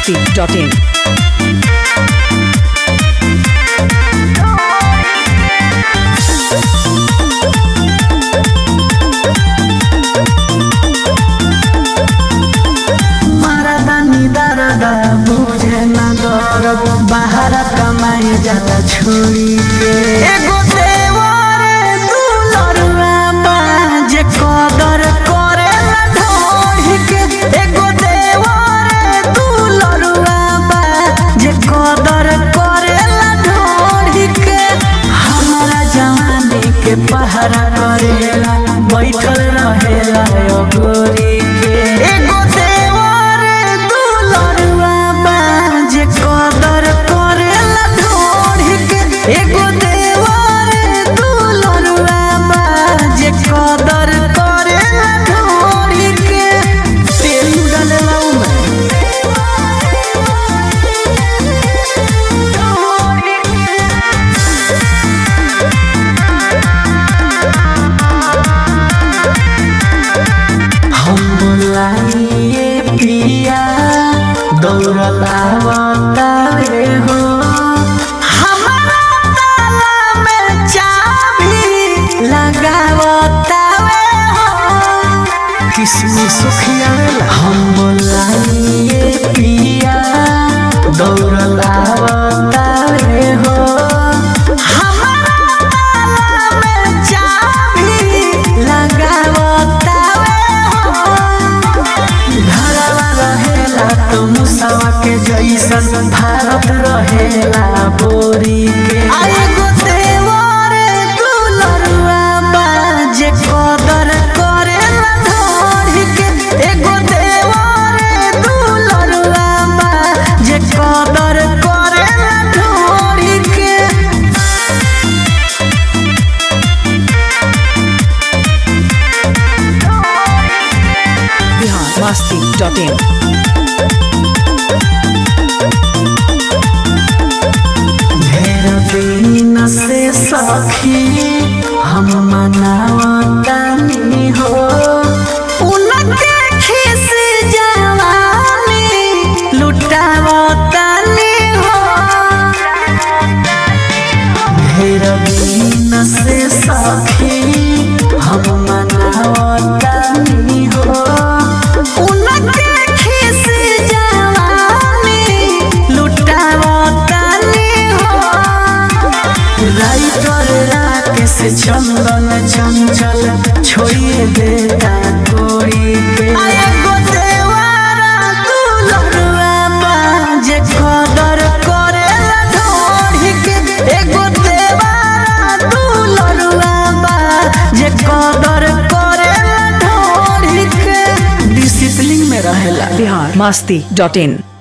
masti.in. मारदा निदारदा बुझे न दरद बाहर कमाई जाला छोड़ी के एगो देवरे दुलरुआ बा जे कदर करेला ढोढ़ी के एगो देवरे दुलरुआ बा जे कदर करेला ढोढ़ी के हमारा जवानी के पहरा करेला बैठल रहेला यो गोरी के एगो देवरे दुलरुआ बा जे कदर करेला ढोढ़ी के एगो देवरे दुलरुआ बा जे कदर करेला ढोढ़ी के तेल डालेला हम बोलाइए पिया दौड़ला बतावे हो हमारा ताला में चाबी लगावतावे हो किसमें सुखिया हम बोलाइए पिया दौड़ला बतावे हो हमारा ताला में चाबी लगावतावे हो घरवा रहेला तो मुसावा के जैसन भारत रहेला बोरी के एगो देवरे दुलरुआ बा जे कदर करेला धोरी के एगो देवरे दुलरुआ बा जे कदर करेला धोरी के Bihar masti.in. ढेर दिन से सखी हम मनावतानी हो उनके खिस जवानी लुटावतानी हो ढेर दिन से सखी हम मनावतानी हो उनके खिस जवानी लुटावतानी हो राइटर राकेश चंदन चंचल छोड़िए देता कोई के एगो देवारा दुलरुआ बा जे कदर करेला ढोढ़ी के एगो देवारा दुलरुआ बा जे कदर करेला ढोढ़ी के डिसिप्लिन में रहेला Bihar masti.in.